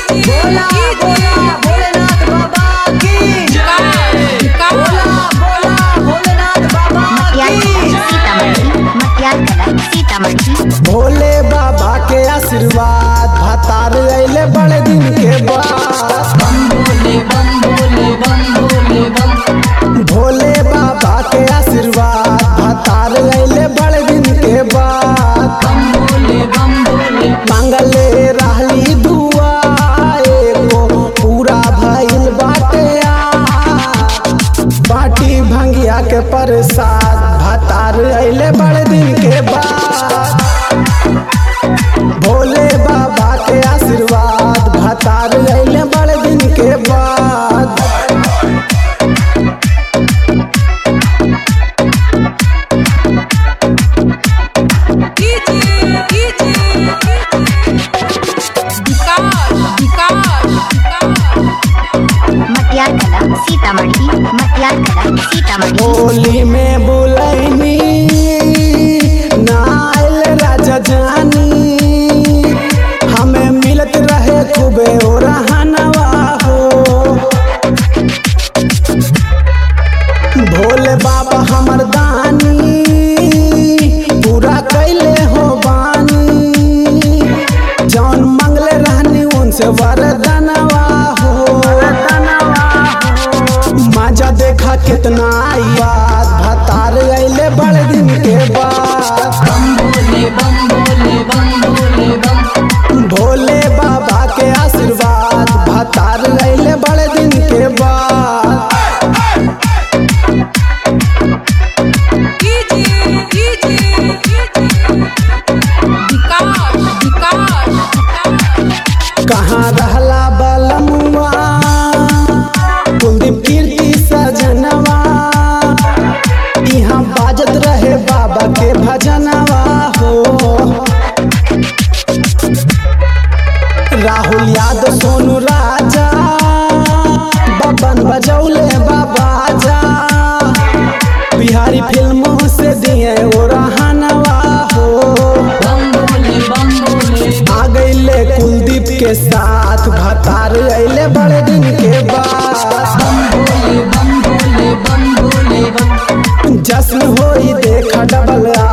बोला बोला भोलेनाथ बाबा की बोला बोला भोलेनाथ बाबा मटियार कला की सीतामढ़ी मटियार कला सीतामढ़ी भोले बाबा के आशीर्वाद भतार अइले बड़े दिन के बाद बम भोले बम भोले बम भोले बम भोले बाबा के आशीर्वाद भतार अइले बड़े दिन के बाद बम भोले बम भोले मंगले रहली दुआ एगो पूरा भइल बाटे आज। बाटी भंगिया के प्रसाद भतार अइले बड़े दिन के बाद भोले बाबा के आशीर्वाद भतार अइले बड़े दिन के बाद मटियार कला सीतामढ़ी मटियार कला सीतामढ़ी होली में बुलैनी नाइल राजा जानी हमें मिलत रहे खूबे ओ रहनवा हो भोले बाबा हमर दानी पूरा कैले हो बानी जौन मंगले रहनी उनसे वरदानवा हो मजा देखा कितना आई बात भतार अइले बड़े दिन के बाद बम भोले बम भोले बम भोले बम भोले बाबा के आशीर्वाद भतार अइले बड़े दिन के बाद कहाँ रहला बलमुआ कुलदीप कीर्ति सजनवा यहाँ बाजत रहे बाबा के भजनवा हो राहुल यादव सोनू राजा बबन बजौले बाबा जा बिहारी फिल्मों से दिए ओ रहनवा हो बम भोले बम भोले आ गईले कुलदीप के साथ भतार अइले बड़े दिन के बाद बम भोले बम भोले बम भोले बम जश्न होई देखा डबल